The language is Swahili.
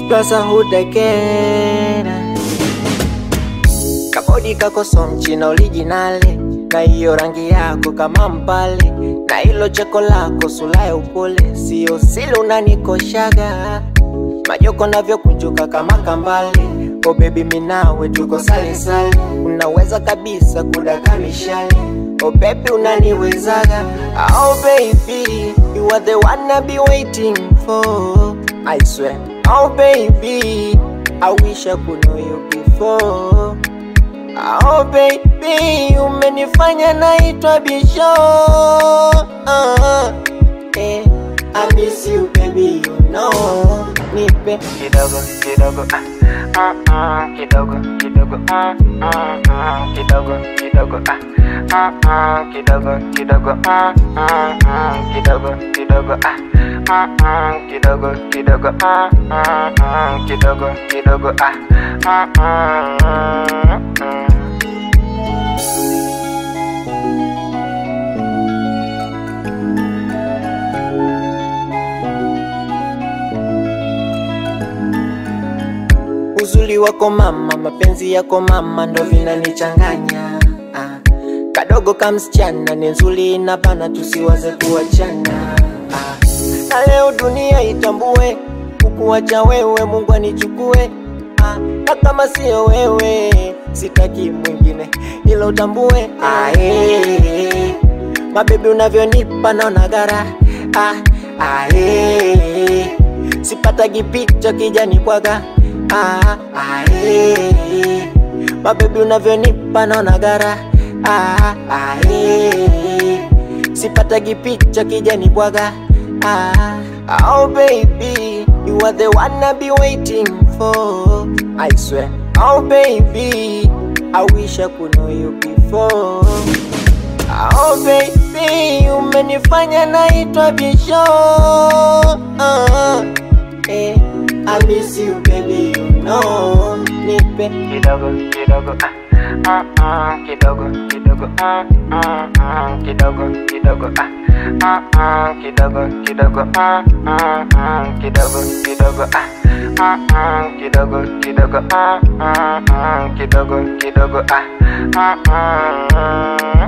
Splaza hood again Kabodi kako so mchina originale na hiyo rangi yako kama mpale na hilo cheko lako sura ya upole, sio sile unanikoshaga majoko navyokunjuka kama kambale. Oh baby, minawe tuko sale sale, unaweza kabisa kudaka mishale. Oh baby, unaniwezaga. Oh baby, you are the one I be waiting for. I swear. Oh baby, I wish I could know you before. Oh baby, umenifanya naitwa bisho. Uh, eh, I miss you baby, you know. Nipe kidogo kidogo ah ah ah kidogo kidogo ah ah ah kidogo kidogo ah ah ah kidogo kidogo ah ah ah kidogo kidogo ah ah ah kidogo kidogo ah ah ah kidogo kidogo ah ah ah ah uzuri wako mama, mapenzi yako mama, ndo vinanichanganya ah. Kadogo kamsichana ni nzuri na bana, tusiwaze kuachana ah. Na leo dunia itambue kukuacha wewe, Mungu anichukue ah. Na kama sio wewe sitaki mwingine, ila utambue ah, eh. Mabebi unavyonipa naona gara ah, ah, eh. Sipatagi picha kijani kwaga ah, ah, eh. Mabebi unavyonipa naona gara ah, ah, eh. Sipatagi picha kijani bwaga ah, oh baby you are the one I be waiting for I swear oh baby I wish I could know you before Oh baby, umenifanya naitwa bisho uh, eh, I miss you baby, you know Nipe kidogo kidogo ah ah ah kidogo kidogo ah ah ah kidogo kidogo ah ah ah kidogo kidogo ah ah ah kidogo kidogo ah ah ah kidogo kidogo ah ah ah kidogo kidogo ah ah ah